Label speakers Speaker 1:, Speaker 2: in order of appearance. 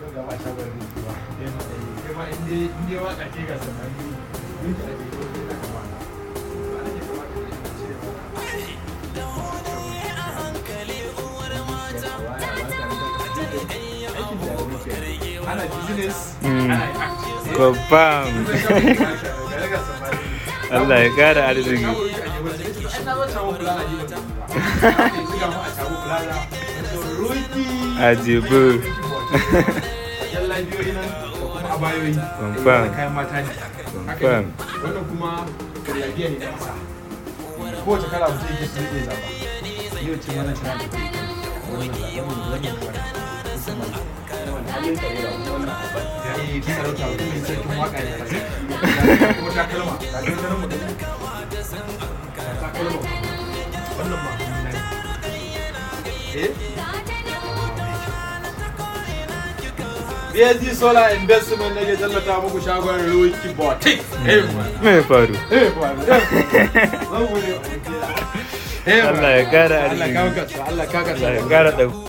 Speaker 1: ga ba shagon rubutu ba kai ma in dai in dai waka ce ga samari yin ta ake ko sai ka ba ba ne ke kamata ne ka ce ana business
Speaker 2: Mm.
Speaker 1: ana act
Speaker 2: Confirm. Allah ya kara arziki. Ajibu. Confirm.
Speaker 1: kayan mata ne
Speaker 2: Confirm.
Speaker 1: wannan kuma jallabiya ne na masa kowace kala mutum yake su zai zaba yau ce wannan tana da kuɗi wannan zaɓen mu wannan kuma ya yi ta sarauta mutum mai sarkin waka ne kuma takalma takalma mu da takalma wannan ma eh BSD Solar Investment nake tallata muku shagon Ruki Boutique. Eh,
Speaker 2: Me ya faru?
Speaker 1: eh, eh.
Speaker 2: Allah ya kara
Speaker 1: Allah
Speaker 2: arziki.
Speaker 1: ka kasa, Allah ka kasa.
Speaker 2: Allah ya kara ɗau.